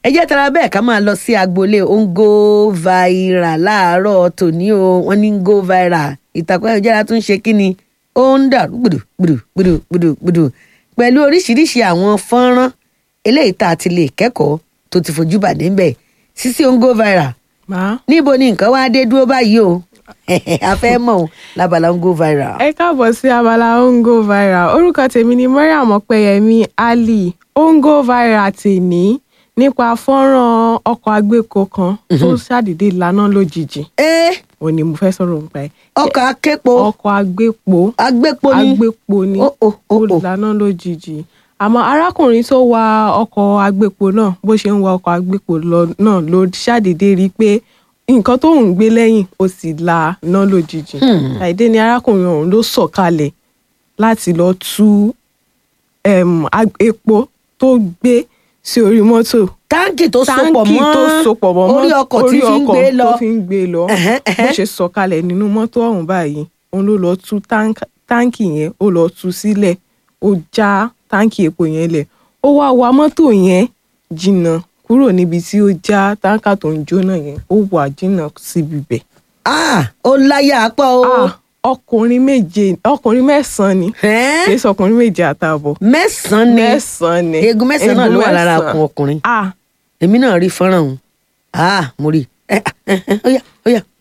ẹ jẹ́ tara bẹ́ẹ̀ ká máa lọ sí agboolé ongo viral láàárọ̀ tòní o wọ́n ní go viral ìtàkùn ayélujára tún ṣe kí ni ó ń dàrú gbùdù gbùdù gbùdù gbùdù gbùdù pẹ̀lú oríṣiríṣi àwọn fọ́nrán eléyìí tá a ti lè kẹ́kọ̀ọ́ tó ti fojú bàdé ń bẹ̀ sísí ongo viral màá. níbo ni nǹkan wá dé dúró báyìí o a fẹ́ mọ̀ o lábala ongo viral. ẹ káàbọ̀ sí abala ongo viral orúkọ tèmi ni mariam ọpẹyẹmí ali ongo viral tèmi nípa fọ́nrán ọkọ̀ agbéko kan tó ṣàdédé lànà lójijì ẹ òun ni mo fẹ́ sọ̀rọ̀ nípa ẹ̀ ọkọ̀ aképo ọkọ̀ agbépo agbépo ni agbépo ni Ó, ó, ó, ó ó. lànà lójijì àmọ́ arákùnrin tó wa ọkọ̀ agbépo náà bó ṣe ń wa ọkọ̀ agbépo lọ náà ló ṣàdédé rí i pé nǹkan tó ń gbé lẹ́yìn ó sì la ná lójijì àìdé ni arákùnrin ọ̀hún ló sọ̀kalẹ̀ láti lọ tú em, ag- epo tó gbé sí orí mọ́tò táǹkì tó sopọ̀ táǹkì mọ́ tó sopọ̀ mọ́ orí mọ́- ọkọ̀ tí orí fi ń ọkọ̀ gbé lọ tó fi ń gbé lọ Ẹ̀hẹ́n, bó ẹ̀hẹ́n. ṣe sọ̀kalẹ̀ nínú mọ́tò ọ̀hún báyìí òun ló lọ tú táǹk- táǹkì yẹn ó lọ tú sílẹ̀ ó já táǹkì epo yẹn lẹ̀ ó wá wa mọ́tò yẹn jìnnà kúrò níbi tí ó já táǹkà tó ń jóná yẹn ó wà jìnnà síbi bẹ̀. Ah, ó láyà pọ̀ o Ah, ọkùnrin méje ọkùnrin mẹ́sàn-án ni Ẹ́n? kì í sọkùnrin méje àtààbọ̀ mẹ́sàn-án ni mẹ́sàn-án ni eegun mẹ́sàn-án náà ló wà lára mẹ́sàn-án. ọkùn ọkùnrin ah èmi náà rí fọ́nrán òun Ah, mo rí ẹ ẹ ẹ ó yá ó yá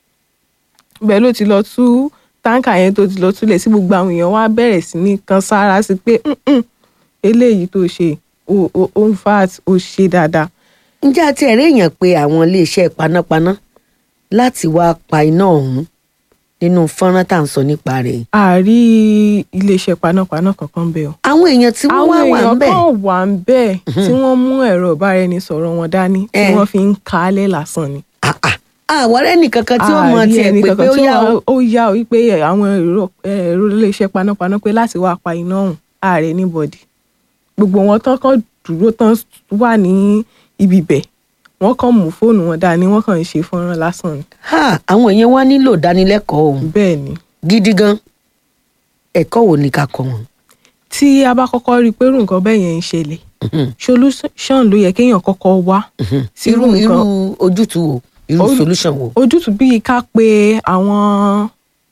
bẹ́ẹ̀ ló ti lọ tú táǹkà yẹn tó ti lọ túlẹ̀ sí gbogbo àwọn èèyàn wá bẹ̀rẹ̀ sí ní kan sára sí pé "Mm-mm, eléyìí tó ṣe ó ó ó ń fat ó ṣe dáadáa. ǹjẹ́ àti ẹ̀rí èèyàn pé àwọn iléeṣẹ́ panápaná láti wá pa iná ọ̀hún nínú fọ́nrán tá à ń sọ nípa rẹ̀ yìí. àárí iléeṣẹ́ panápaná kankan bẹ́ẹ̀ o. àwọn èèyàn tí wọ́n àwọn wá wà ń èèyàn bẹ̀ kan wà ń bẹ́ẹ̀ tí wọ́n mú ẹ̀rọ ìbáraẹnisọ̀rọ̀ wọn dání tí Eh. wọ́n fi ń kalẹ̀ lásán ni. àwọn ọ̀rẹ́ nìkankan tí ó mọ Àárí tiẹ̀ ẹnì pé pé kankan ó tí yá o wọ́n- ó yá o wípé àwọn ẹ̀rọ ẹ̀rọ iléeṣẹ́ panápaná pé láti wá pa iná ọ̀hún ààrẹ níbọ̀dì gbogbo wọn tán kàn dúró tán wà ní ibi bẹ̀ wọ́n kàn mú fóònù wọn dání wọ́n kàn ń ṣe fọ́nrán lásán ni Ha, àwọn èèyàn wá nílò ìdánilẹ́kọ̀ọ́ òun bẹ́ẹ̀ ni gidi gan ẹ̀kọ́ wo ni ká kọ́ wọn. tí a bá kọ́kọ́ rí i pé irú nǹkan bẹ́ẹ̀ yẹn ń ṣẹlẹ̀ Mhm, solution ló yẹ kéèyàn kọ́kọ́ wá mhm. sí irú irú irú nǹkan ojútùú wo irú Ojú- solution wo. ojútùú bíi ká pe àwọn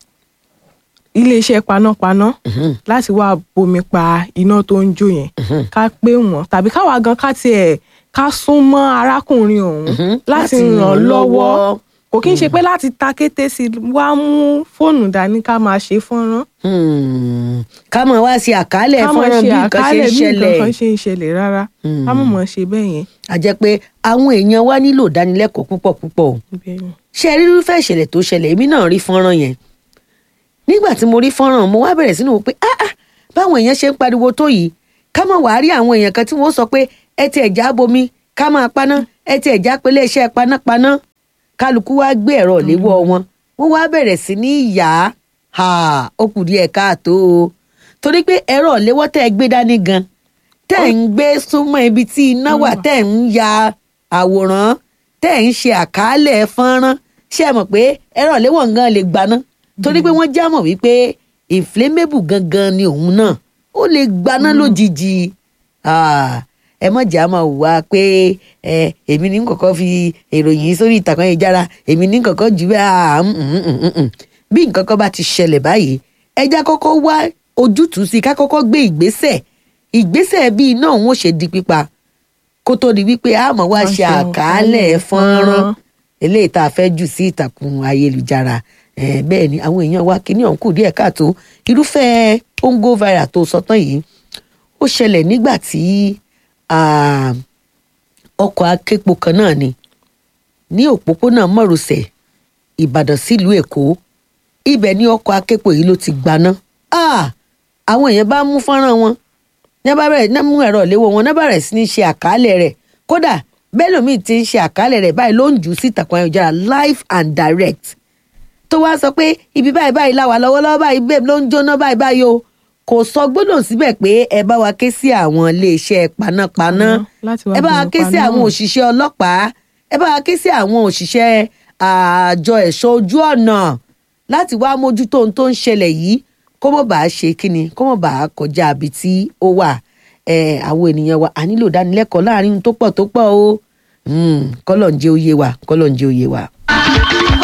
iléeṣẹ́ panápaná Mhm, láti wá bomi pa iná tó ń jó yẹn mhm, ká pé wọn tàbí káwa gan ká tiẹ̀ ká sún mọ́ arákùnrin ọ̀hún mhm. láti ràn án lọ́wọ́ kò kí n ṣe pé láti ta kété sí i wá mú fóònù dání ká máa ṣe fọ́nrán Hmm, ká mọ̀ wá sí àkálẹ̀ ká máa fọ́nrán ṣe bí nǹkan ṣe ń àkálẹ̀ bí nǹkan ṣẹlẹ̀. kan ṣe ń ṣẹlẹ̀ rárá ká mọ̀ mọ̀ ṣe bẹ́ẹ̀ yẹn. a jẹ́ pé àwọn èèyàn wá nílò ìdánilẹ́kọ̀ọ́ púpọ̀ púpọ̀ o. Bẹ́ẹ̀ ni. ṣé ẹ rí irúfẹ́ ìṣẹ̀lẹ̀ tó ṣẹlẹ̀ èmi náà rí fọ́nrán yẹn nígbà tí mo rí fọ́nrán mo wá bẹ̀rẹ̀ sínú wò pé ah ah báwọn èèyàn ṣe ń pariwo tó yìí ká má wàá rí àwọn èèyàn kan tí wọ́n sọ pé ẹ ti ẹ̀já bomi ká máa paná ẹ ti ẹ̀já pélé iṣẹ́ panápaná kálukú wá gbé ẹ̀rọ léwọ́ wọn wọ́n wá bẹ̀rẹ̀ sí ní yá ha ó kù díẹ̀ káàtó o torí pé ẹ̀rọ léwọ́ tẹ́ ẹ gbé dání gan tẹ́ ẹ̀ ń gbé súnmọ́ ibi tí iná wà tẹ́ ẹ̀ ń ya àwòrán tẹ́ ẹ̀ ń ṣe àkàálẹ̀ fọ́nrán ṣé ẹ mọ̀ pé ẹ̀rọ léwọ́ gan lè gbaná torí pé wọ́n já mọ̀ wípé inflammable gangan ni òun náà ó lè gbaná lójijì Ah, ẹ mọ̀ jà máa wà pé ẹ èmi ní kọ̀kọ́ fi ìròyìn sórí ìtàkùn ayélujára èmi ní kọ̀kọ́ jù bẹ́ẹ̀ ah, mm, mm, mm, mm, mm. bí nǹkan kan bá ti ṣẹlẹ̀ báyìí ẹja kọ́kọ́ wá ojútùú sí i ká kọ́kọ́ gbé ìgbésẹ̀ ìgbésẹ̀ bí iná òun ó ṣe di pípa kó tó di wípé a máa wá Wá ṣe ṣe àkàálẹ̀ àkàálẹ̀ fọ́nrán fọ́nrán. eléyìí tá a fẹ́ jù sí ìtàkùn ayélujára Eh, bẹ́ẹ̀ ni àwọn èèyàn wa kíní ọ̀hún kù díẹ̀ káàtó irúfẹ́ ongo viral tó sọ tán yìí ó ṣẹlẹ̀ nígbà tí ah, ọkọ̀ aképo kan náà ni ní òpópónà mọ́rosẹ̀ ìbàdàn sílùú èkó ibẹ̀ ni ọkọ̀ aképo yìí ló ti gbaná Ah, àwọn èèyàn bá mú fọ́nrán wọn ní bá bẹ̀rẹ̀ ní mú ẹ̀rọ ìléwọ́ wọn ní bá bẹ̀rẹ̀ sí ní ṣe àkàálẹ̀ rẹ̀ kódà bẹ́ẹ̀ lómi ti ń ṣe àkàálẹ̀ rẹ̀ báyìí ló ń jù ú sí ìtàkùn ayélujára live and direct tó wá sọ pé ibi báyìí báyìí la wà lọ́wọ́lọ́wọ́ báyìí bẹ́ẹ̀ ló ń jóná báyìí báyìí o kò sọ gbọ́dọ̀ síbẹ̀ pé ẹ bá wa ké sí àwọn iléeṣẹ́ panápaná láti wá ẹ bá wa bomi ké sí paná àwọn ọ̀hún. òṣìṣẹ́ ọlọ́pàá ẹ bá wa ké sí àwọn òṣìṣẹ́ àjọ ẹ̀ṣọ́ ojú ọ̀nà láti wá mójútó ohun tó ń ṣẹlẹ̀ yìí kó mọ̀ bá a ṣe kíni kó mọ̀ bá a kọjá ibi tí ó wà ẹ àwọn ènìyàn wa a nílò ìdánilẹ́kọ̀ọ́ láàrin ohun tó pọ̀ tó pọ̀ o Hmm, kọ́lọ̀ ń jẹ́ òye wa kọ́lọ̀ ń jẹ́ òye wa.